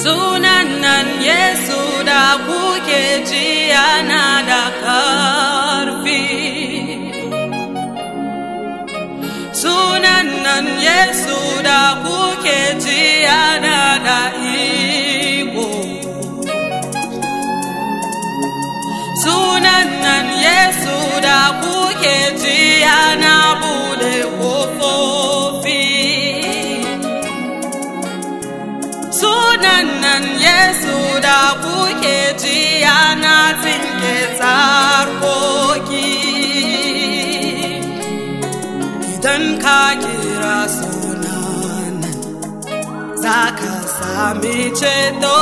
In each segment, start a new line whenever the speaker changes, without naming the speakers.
Sunan nan Yesu da kuke ji yana da ƙarfi. Sunan nan Yesu da kuke ji yana da iko. Sunan nan Yesu da kuke ji yana bude ƙofofi. Sunan nan Yesu da kuke ji yana tsinke tsarkoki. Idan ka kira sunan nan, za ka sami ceto.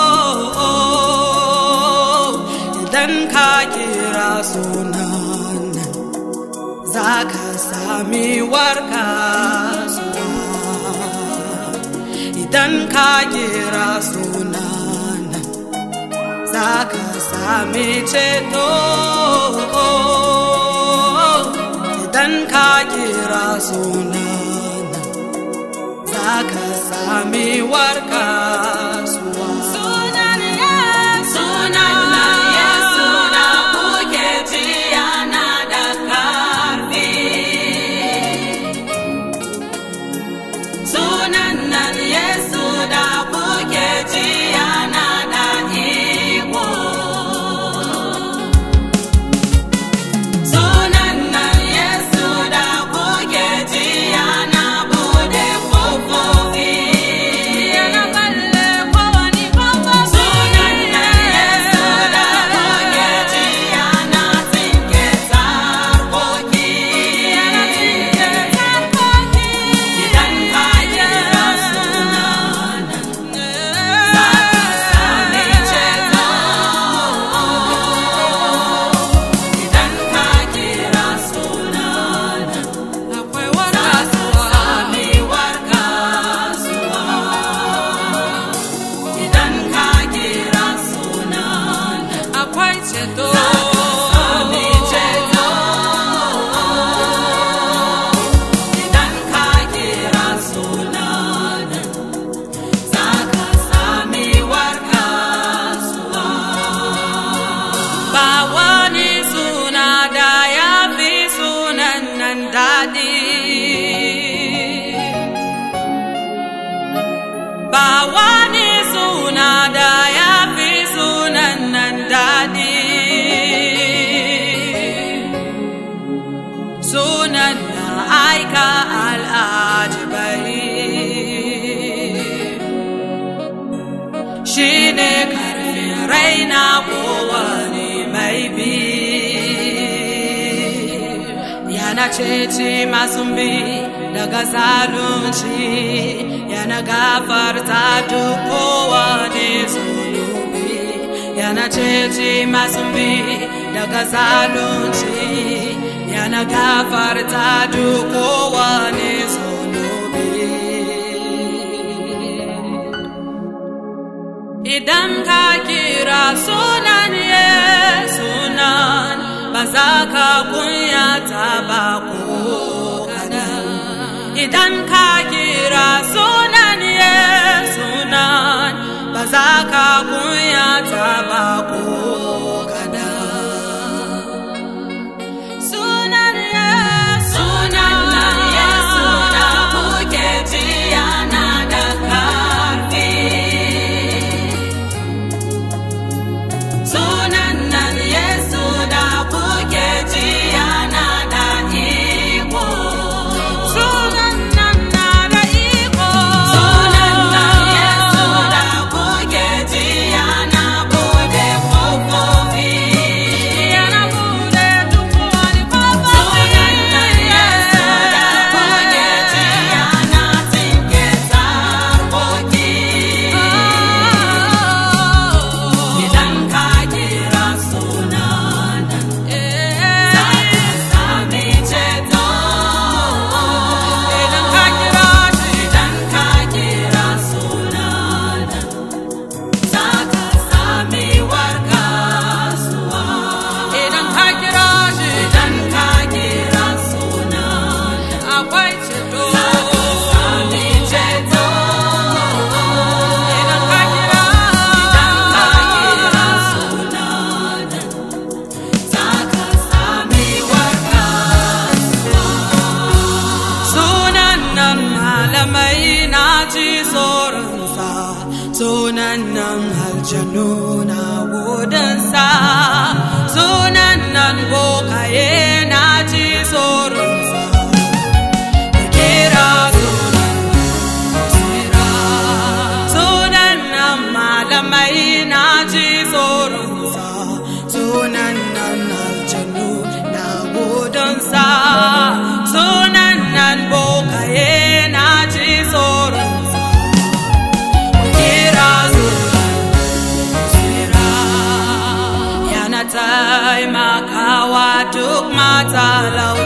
Idan ka kira sunan nan, za ka sami warkaswa. Idan ka kira sunan nan, za ka sami ceto. Idan ka kira sunan nan, za ka sami warkaswa. Sunan Yesu, sunan Yesu da kuke ji yana da ƙarfi. Sunan nan Yesu da kuke ji yana da iko. Sunan nan Yesu da kuke ji yana bude ƙofofi. Yana balle kowani bango. Sunan nan Yesu da kuke ji yana tsinke tsarkoki. Yana tsinke tsarkoki. Idan ka kira sunan nan, za ka sami ceto. Idan ka kira sunan nan, akwai warkaswa. Sami warkaswa. Idan ka kira sunan nan, akwai ceto. Za ka sami ceto. Idan ka kira sunan nan, za ka sami warkaswa. Ba wani suna da ya fi sunan nan daɗi. Ba wani suna da ya fi sunan nan daɗi. Sunan da aika al'ajibai. shi ne karfin raina kowane mai bi yana ceci masu bi daga zalunci yana gafarta duk kowane zunubi yana ceci masu bi daga zalunci yana gafarta duk kowane zunubi Idan ka kira sunan Yesu nan ba za ka kunyata ba ko kadan. Idan ka kira sunan Yesu nan ba za ka kunyata ba ko kadan. Sunan Yesu sunan Yesu da kuke ji yana da karfi. Sunan nan Yesu da kuke ji yana da iko. malamai na ji tsoronsa sunan nan aljanu na gudunsa sunan nan bokaye na ji tsoronsa ku kira sunan tsira sunan nan malamai na ji tsoronsa sunan nan aljanu na gudunsa sunan nan bokaye na ji tsoronsa ku kira sunan tsira yana taimakawa duk mata lau